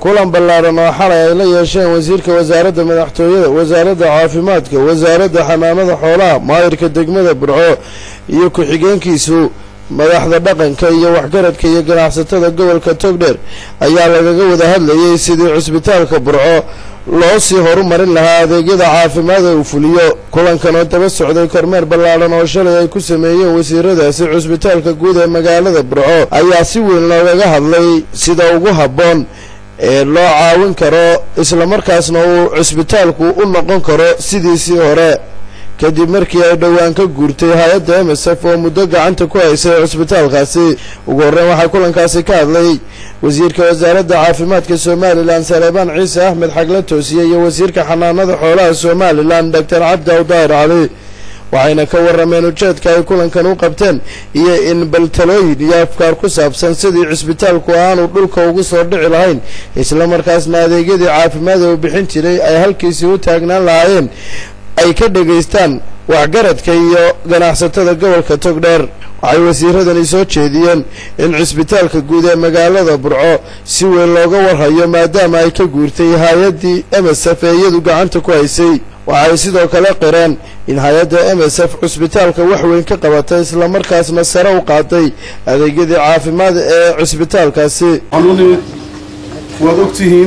kulan ballaaran oo xalay ay la yeesheen wasiirka wasaaradda madaxtooyada wasaaradda caafimaadka wasaaradda xanaanada xoolaha maayirka degmada burco iyo ku-xigeenkiisu madaxda dhaqanka iyo waxgaradka iyo ganacsatada gobolka togdheer ayaa lagaga wada hadlayay sidii cusbitaalka burco loo sii horumarin lahaa adeegyada caafimaad ee uu fuliyo kulankan oo daba socday kormeer ballaadhan oo shalay ay ku sameeyeen wasiiradaasi cusbitaalka guud ee magaalada burco ayaa si weyn loogaga hadlay sida ugu habboon ee loo caawin karo islamarkaasna uu cusbitaalku u noqon karo sidiisii hore kadib markii ay dhowaan ka guurtay hay-adda m s f oo muddo gacanta ku haysay cusbitaalkaasi ugu horreyn waxaa kulankaasi ka hadlay wasiirka wasaaradda caafimaadka somalilan saleebaan ciise axmed xagle toosiye iyo wasiirka xanaanada xoolaha somalilan doctor cabdi awdaahir cali waxayna ka warrameen ujeedka ay kulankan u qabteen iyo in baltalooyin iyo afkaar ku saabsan sidii cisbitaalku aanu dhulka ugu soo dhici lahayn islamarkaasna adeegyadii caafimaad ee uu bixin jiray ay halkiisii u taagnaan lahaayeen ay ka dhegaystaan waxgaradka iyo ganacsatada gobolka togdheer waxay wasiiradani soo jeediyeen in cisbitaalka guud ee magaalada burco si weyn looga warhayo maadaama ay ka guurtay hay-addii m s f ee iyadu gacanta ku haysay waxay sidoo kale qireen in hay-adda m s f cusbitaalka wax weyn ka qabatay islamarkaasna sare u qaaday adeegyadii caafimaad ee cusbitaalkaasi waad ogtihiin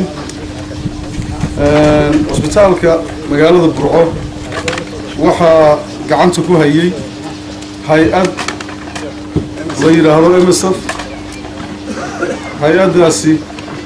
cusbitaalka magaalada burco waxaa gacanta ku hayay hay-ad la yidhaahdo m s f hay-addaasi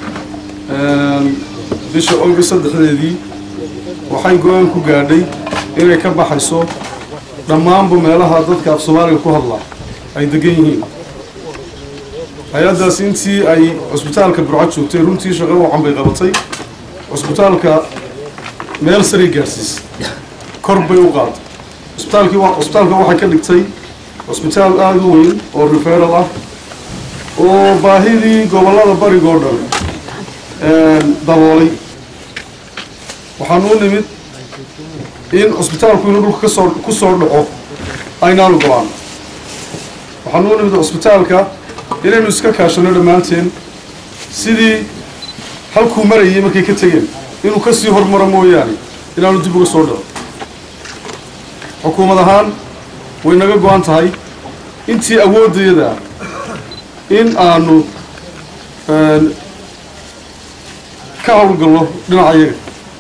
bisha august saddexdeedii waxay go-aan ku gaadhay inay ka baxayso dhammaanba meelaha dadka af soomaaliga ku hadlaa ay degan yihiin hay-addaasi intii ay cusbitaalka burco joogtay runtii shaqo wacan bay qabatay cusbitaalka meel saray gaadhsiis kor bay u qaaday cusbitaalkii cusbitaalka waxay ka dhigtay cusbitaal aada u weyn oo referal ah oo baahidii gobollada barigoo dhan daboolay waxaanu u nimid in cusbitaalku inuu dhulka kasoo ku soo dhaco aynaanu go-aan waxaanu u nimid cusbitaalka inaynu iska kaashano dhammaanteen sidii halkuu marayay markay ka tegeen inuu kasii hormaro mooyaane inaanu dib uga soo dhaco xukuumad ahaan way naga go-an tahay intii awooddeeda in aanu ka howlgallo dhinacayaga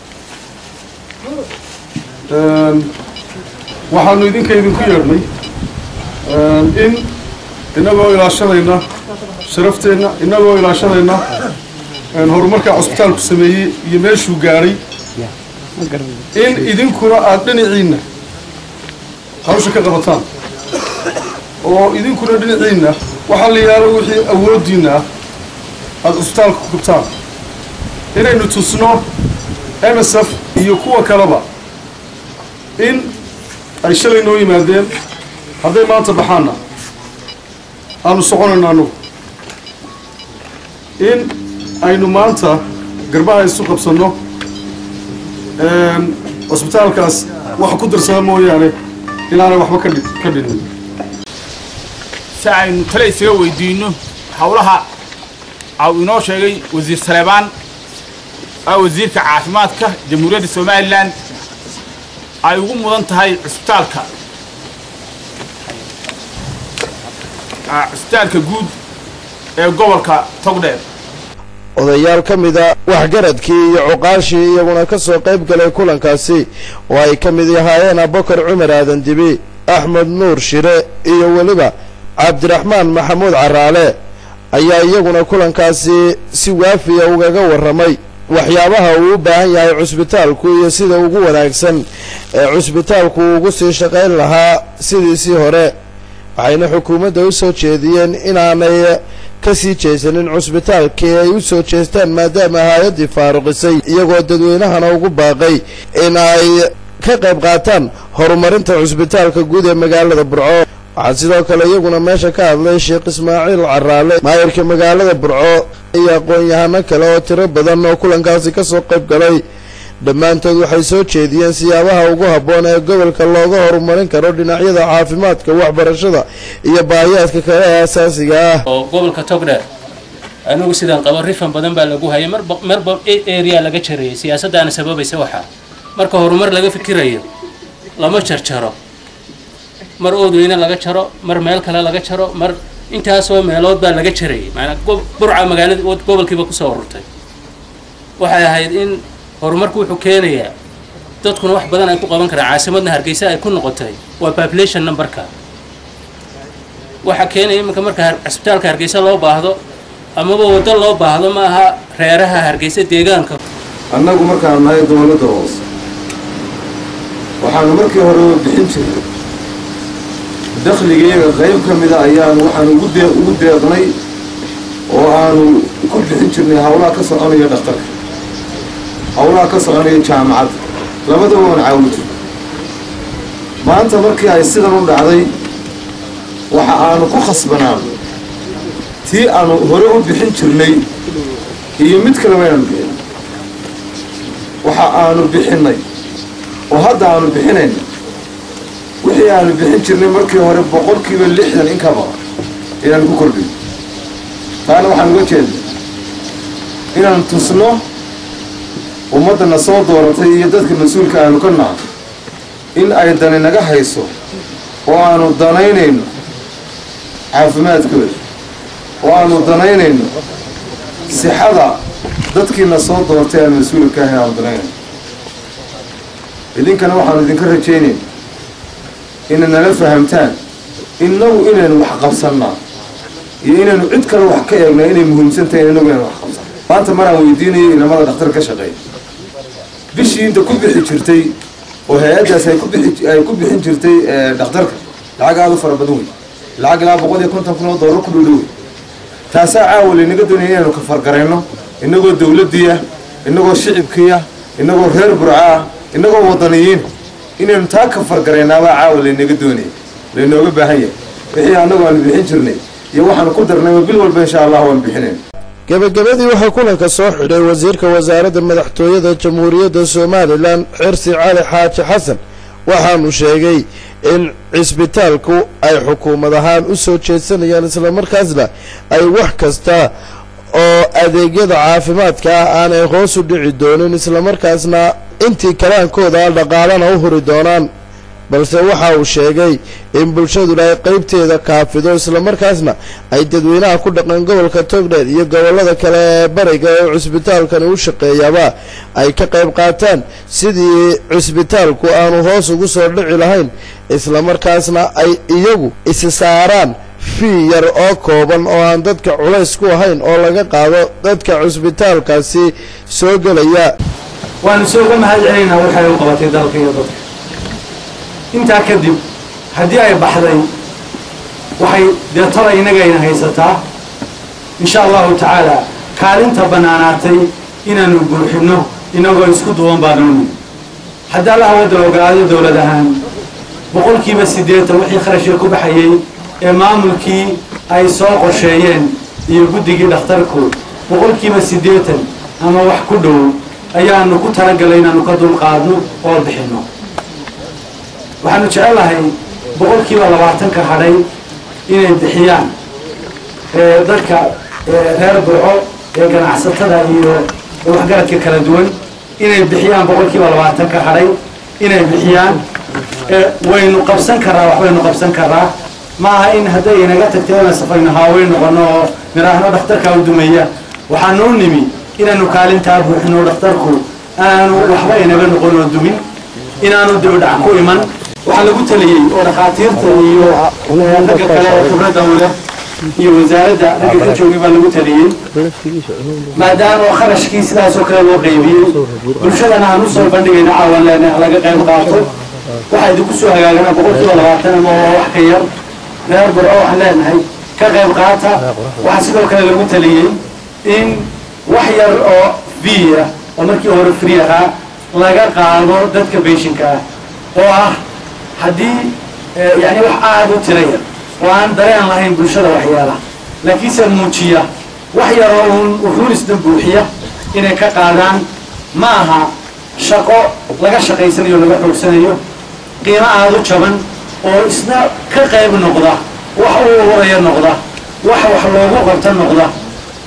waxaanu idinka idinku yeedhnay in inagoo ilaashanayna sharafteenna inagoo ilaashanayna horumarkaa cusbitaalku sameeyey iyo meeshuu gaadhay in idinkuna aada dhinaciinna hawsha ka qabataan oo idinkuna dhinaciinna waxaa la yidhaahdo wixii awooddiinna ah aada cusbitaalka ku gubtaan inaynu tusno m s f iyo kuwa kaleba in ay shalay noo yimaadeen hadday maanta baxaanna aanu soconayno annugu in aynu maanta garbaha isu qabsanno cusbitaalkaas waxa ku darsada mooyaane inaanay waxba ka ka dhinin si aynu tale isaga weydiinno howlaha au inoo sheegay wasiir saleebaan oo wasiirka caafimaadka jamhuuriyadda somalilan ay ugu mudan tahay cusbitaalka cusbitaalka guud ee gobolka togdheer odayaal ka mida waxgaradkii iyo cuqaashii iyaguna ka soo qayb galay kulankaasi oo ay ka mid ahaayeen abubakar cumar aadan dibi axmed nuur shire iyo weliba cabdiraxmaan maxamuud caraale ayaa iyaguna kulankaasi si waafiya ugaga warramay waxyaabaha uu u baahan yahay cusbitaalku iyo sida ugu wanaagsan ee cusbitaalku ugu sii shaqayn lahaa sidiisii hore waxayna xukuumadda u soo jeediyeen inaanay ka sii jeesanin cusbitaalkii ay u soo jeestaan maadaama hay-addii faaruqisay iyagoo dadweynahana ugu baaqay in ay ka qayb qaataan horumarinta cusbitaalka guud ee magaalada burco waxaa sidoo kale iyaguna meesha ka hadlay sheekh ismaaciil caraale maayirka magaalada burco iyo aqoon-yahano kale oo tiro badan oo kulankaasi ka soo qayb galay dhammaantood waxay soo jeediyeen siyaabaha ugu habboon ee gobolka looga horumarin karo dhinacyada caafimaadka waxbarashada iyo baahiyaadka kale ee asaasiga ah oo gobolka togdheer anigu sidaan qabo rifan badan baa lagu hayay marba marba area laga jarayay siyaasaddaana sababaysa waxaa marka horumar laga fikirayo lama jarjaro mar oodweyne laga jaro mar meel kale laga jaro mar intaasoo meelood baa laga jarayay maanaa burca magaalada gobolkiiba kusoo ururtay waxay ahayd in horumarku wuxuu keenayaa dadkuna wax badan ay ku qaban karaan caasimadna hargeysa ay ku noqotay waa population numberka waxaa keenaya iminka marka cisbitaalka hargeysa loo baahdo amaba waddo loo baahdo ma aha reeraha hargeysa deegaanka annagu markaanu nahay dowladda hoose waxaanu markii hore bixin jirnay dakhligayaga qayb ka mida ayaanu waxaanu ugu dee ugu deeqnay oo aanu ku bixin jirnay howlaha ka soconaya dhakhtarka howlaha ka soconaya jaamacadda labadaba waan caawin jirnay maanta markii ay sidan u dhacday waxa aanu ku khasbanaan tii aanu hore u bixin jirnay iyo mid kaleba inaanu bixin waxa aanu bixinnay oo hadda aanu bixinayna wixii aanu bixin jirnay markii hore boqolkiiba lixdan in ka badan inaanu ku kordhin taana waxaan uga jeednay inaanu tusno ummaddana soo dooratay iyo dadka mas-uulka aanu ka nahay in ay dani naga hayso oo aanu danaynayno caafimaadkooda oo aanu danaynayno sixada dadkiina soo doortay aan mas-uulka ahayn aanu danaynayno idinkana waxaanu idinka rajaynayna inay nala fahamtaan innagu inaynu wax qabsannaa iyo inaynu cid kale wax ka eegnaa inay muhiimsan tahay innagu inaynu wax qabsanna maanta maraan weydiinayo inamada dhakhtar ka shaqeeya bishii inta ku bixi jirtay oo hay-addaas ay ku bixi ay ku bixin jirtay dhakhtarka lacag aada u fara badan wey lacag ilaa boqol iyo konton kun oo doolar ku dhowdhow wey taasaa caawa laynaga doonaya inaynu kafargarayno innagoo dawladdii ah innagoo shicibkii ah innagoo reer burca ah innagoo wadaniyiin inaynu taa kafargaraynaabaa caawa laynaga doonaya laynooga baahan yahay wixii annagu aanu bixin jirnay iyo waxaanu ku darnayba bil walba insha allah waanu bixinayn gebagabadii waxaa kulanka soo xidhay wasiirka wasaaradda madaxtooyada jamhuuriyadda somalilan xirsi cali xaaji xasan waxaanu sheegay in cisbitaalku ay xukuumad ahaan u soo jeedsanayaan islamarkaasna ay wax kasta oo adeegyada caafimaadka ah aanay hoos u dhici doonin islamarkaasna intii kalaankooda dhaqaalana u huri doonaan balse waxa uu sheegay in bulshaduna ay qaybteeda kaafido islamarkaasna ay dadweynaha ku dhaqan gobolka togdheer iyo gobollada kale ee bariga oo cisbitaalkani u shaqeeyaba ay ka qayb qaataan sidii cisbitaalku aanu hoos ugu soo dhici lahayn islamarkaasna ay iyagu isi saaraan fii yar oo kooban oo aan dadka culays ku ahayn oo laga qaado dadka cisbitaalkaasi soo gelaya waanu soo uga mahad celinaynaa waxay u qabatay dalka iyo dadka intaa kadib haddii ay baxday waxay dee tala innagayna haysataa insha allahu tacaala kaalinta bannaanaatay inaanu buuxinno inagoo isku duwan baanuni haddii allaha wadda ogaado dowlad ahaan boqolkiiba siddeetan wixii kharashka ku baxayey ee maamulkii ay soo qorsheeyeen iyo guddigii dhakhtarku boqolkiiba siddeetan ama wax ku dhow ayaanu ku talagalay inaanu ka dulqaadno oo bixinno waxaanu jecelahay boqolkiiba labaatanka hadhay inay bixiyaan dadka reer burco ee ganacsatada iyo waxgaradka kala duwan inay bixiyaan boqolkiiba labaatanka hadhay inay bixiyaan waynu qabsan karaa waxbaynu qabsan karaa ma aha in hadday inaga tagtay inaan safayno haaweyn noqono oo miraahno dhakhtarkaa u dumeeya waxaanu u nimi inaanu kaalintaa buuxino dhakhtarku aanu waxba inaga noqon oo dumin inaanu dibadhac ku iman waxaa lagu taliyey oo dhakhaatiirta iyo ragga kale ee khibradda u leh iyo wasaaradda ragga ka joogay baa lagu taliyey maadaama kharashkii sidaasoo kale loo qaybiyey bulshadana aan usoo bandhigayna caawan leenahay laga qayb qaato waxaa idinku soo hagaagana boqolkiiba labaatan ama waa wax ka yar reer burco waxaan leenahay ka qayb qaata waxaa sidoo kale lagu taliyey in wax yar oo fee ah oo markii hore free ahaa laga qaado dadka beeshinka ah oo ah haddii yani wax aada u tira yar oo aan dareen lahayn bulshada waxyaala laakiinse muujiya wax yaroo uun wuxuunisna buuxiya inay ka qaadaan ma aha shaqo laga shaqaysanayo o laga xoogsanayo qiimo aada u jaban oo isna ka qayb noqda wax u uraya noqda wax wax loogu qabta noqda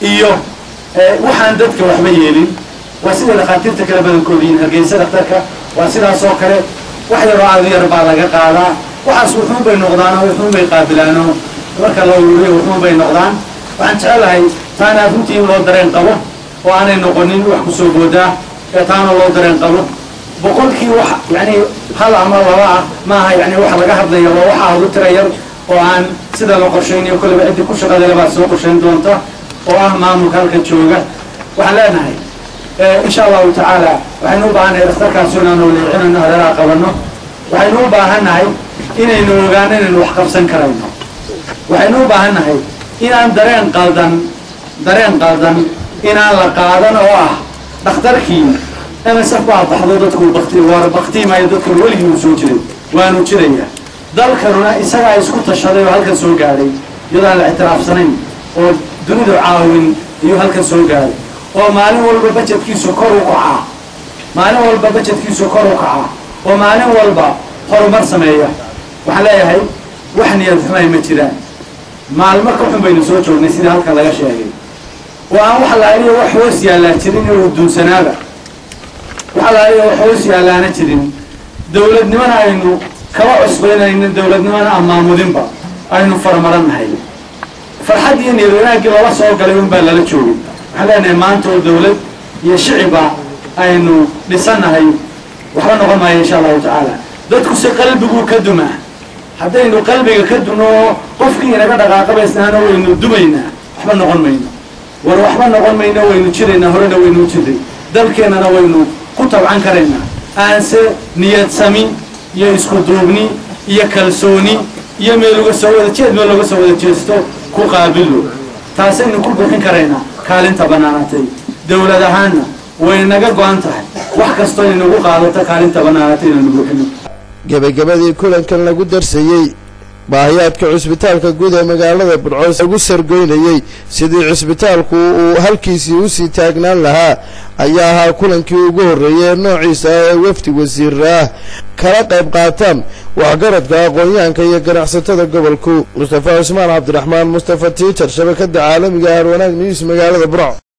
iyo waxaan dadka waxba yeelin waa sida dhakhaatiirta kale badankooda yihin hargeysa dhakhtarka waa sidaas oo kale wax yaroo aadu yar baa laga qaadaa waxaas wuxuun bay noqdaano wuxuun bay qaabilaano marka la ururiyo wuxuun bay noqdaan waxaan jecelahay taana runtii in loo dareen qabo oo aanay noqonin wax kusoo boodaa ee taana loo dareen qabo boqolkii wax yani hal ama laba ah maaha yani waxa laga hadlaya waa waxa hadu tira yar oo aan sida la qorshaynayo kolleyba ciddii ku shaqadale baad soo qorshayn doonta oo ah maamulka halka jooga waxaan leenahay insha allahu tacaala waxaynu u baahannahay dhakhtarkaasi inaanu leecinayno hareeraha qabanno waxaynu u baahannahay inaynu ogaano inaynu wax qabsan karayno waxaynu u baahannahay inaan dareen qaldan dareen qaldan inaan la qaadan oo ah dhakhtarkii msf baa baxdo dadku bakti waar baktiimaayo dadkuna weligii uu soo jiray waanu jiraya dalkanuna isagaa isku tashaday oo halkan soo gaadhay iyadaan la ictiraafsanayn oo dunidu caawin iyuu halkan soo gaadhay oo maalin walba bajetkiisu kor u kacaa maalin walba bajetkiisu kor u kacaa oo maalin walba horumar sameeya waxaan leeyahay wax niyad xumay ma jiraan maalmo ka xun baynu soo joognay sidii halkan laga sheegay oo aan wax laaliyo wax hoos yaallaa jirin inuu duunsanaaba wax laaliyo wax hoos yaallaana jirin dowladnimana aynu kaba cusbaynayno dowladnimana amaamudinba aynu farmarannahay farxad iyo niyad wanaaggii lala soo galay unbaa lala joogay waxaan leenahay maanta oo dowlad iyo shiciba aynu dhisannahay waxba noqon maayo insha allahu tacaala dadku si qalbiguu ka dumaa haddaynu qalbiga ka duno oo qofkii inaga dhaqaaqabaysnaana waynu dumaynaa waxba noqon mayno war waxba noqon mayno waynu jiraynaa horena waynu jiray dalkeennana waynu ku tabcan karaynaa aanse niyad sami iyo isku duubni iyo kalsooni iyo meel uga soo wada jeed meel looga soo wada jeesto ku qaabilo taasaynu ku buuxin karaynaa kaalinta bannaanatay dowlad ahaanna way naga go-an tahay wax kastoo inagu qaadato kaalinta bannaanatay inaynu buuxino gebagabadii kulankan lagu darsayey baahiyaadka cusbitaalka guud ee magaalada budcoos lagu sargoynayey sidii cusbitaalku uu halkiisii usii taagnaan lahaa ayaa ahaa kulankii ugu horreeyay ee noociisa ah ee wafdi wasiir ah kala qayb qaataan waxgaradka aqoon-yahanka iyo ganacsatada gobolku mustafa cusmaan cabdiraxmaan mustafa tiitar shabakada caalamiga harwanaag news magaalada burco